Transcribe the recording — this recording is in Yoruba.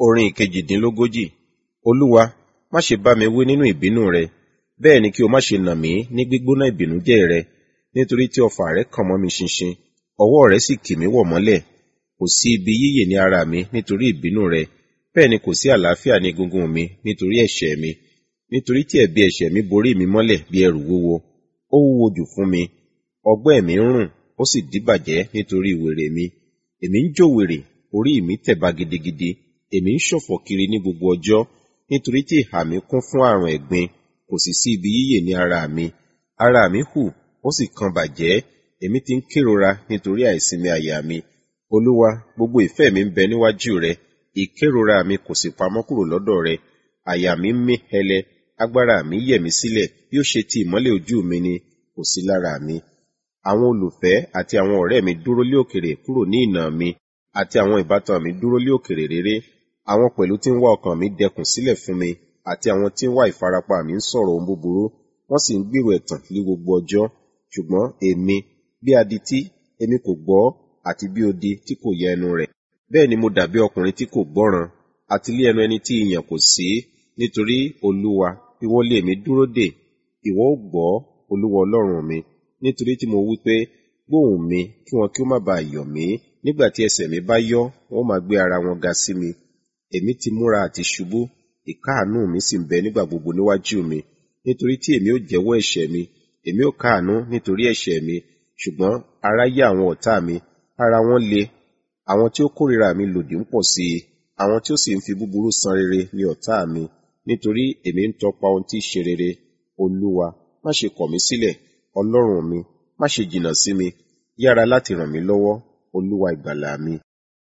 Orin ìkejìdínlógójì. Olúwa, má ṣe bá mi wí nínú ìbínú rẹ, bẹ́ẹ̀ ni kí o má ṣe nà mí ní gbígbóná ìbìnújẹ́ rẹ, nítorí tí ọfà rẹ kàn mọ́ mi ṣinṣin, ọwọ́ rẹ sì kì mí wọ̀ mọ́lẹ̀. Kò sí ibi yíyè ní ara mi nítorí ìbínú rẹ, bẹ́ẹ̀ ni kò sí àlàáfíà ní egungun mi nítorí ẹ̀ṣẹ̀ mi. Nítorí tí ẹ̀bi ẹ̀ṣẹ̀ mi borí mi mọ́lẹ̀ bí ẹrù wúwo, ó wúwo jù fún mi. Ọgbẹ́ mi ń rùn, ó sì díbàjẹ́ nítorí wèrè mi. Èmi ń jó wèrè, orí mi tẹ̀ba gidigidi. Èmi ń ṣọ̀fọ̀ kiri ní gbogbo ọjọ́, nítorí tí ìhà mi kún fún àrùn ẹ̀gbin, kò sì sí ibi yíyè ní ara mi. Ara mi hù, ó sì kan bàjẹ́, èmi ti ń kérora nítorí àìsinmi àyà mi. Olúwa, gbogbo ìfẹ́ mi ń bẹ níwájú rẹ, ìkérora mi kò sì pamọ́ kúrò lọ́dọ̀ rẹ. Àyà mi ń mí hẹlẹ, agbára mi yẹ̀ mí sílẹ̀, bí ó ṣe ti ìmọ́lẹ̀ ojú mi ni, kò sí lára mi. Àwọn olùfẹ́ àti àwọn ọ̀rẹ́ mi dúró lé òkèrè kúrò ní ìnà mi, àti àwọn ìbátan mi dúró lé òkèrè réré. Àwọn pẹ̀lú tí ń wá ọkàn mi dẹkùn sílẹ̀ fún mi, àti àwọn tí ń wá ìfarapa mi ń sọ̀rọ̀ ohun búburú, wọ́n sì ń gbèrò ẹ̀tàn ní gbogbo ọjọ́. Ṣùgbọ́n èmi, bí adití, èmi kò gbọ́, àti bí odi tí kò yẹ ẹnu rẹ̀. Bẹ́ẹ̀ ni mo dàbí ọkùnrin tí kò gbọ́ràn, àti lé ẹnu ẹni tí ìyàn kò sí. Nítorí Olúwa, ìwọ lé èmi dúró dè, ìwọ ó gbọ́, Olúwa Ọlọ́run mi. Nítorí tí mo wí pé, gbóhùn mi, kí wọn kí ó má ba yọ̀ mí. Nígbà tí ẹsẹ̀ mi bá yọ́, wọn ó máa gbé ara wọn ga sí mi. Èmi ti múra àti ṣubú, ìkáàánú mi sì ń bẹ nígbà gbogbo níwájú mi. Nítorí tí èmi ó jẹ́wọ́ ẹ̀ṣẹ̀ mi, èmi ó káàánú nítorí ẹ̀ṣẹ̀ mi. Ṣùgbọ́n ara yá àwọn ọ̀tá mi, ara wọn le. Àwọn tí ó kórìíra mi lòdì ń pọ̀ sí i. Àwọn tí ó sì ń fi búburú san rere ni ọ̀tá mi. Nítorí èmi ń tọpa ohun tí í ṣe rere. Olúwa, má ṣe kọ̀ mí sílẹ̀. Ọlọ́run mi, má ṣe jìnnà sí mi. Yára láti ràn mí lọ́wọ́, Olúwa ìgbàlà mi.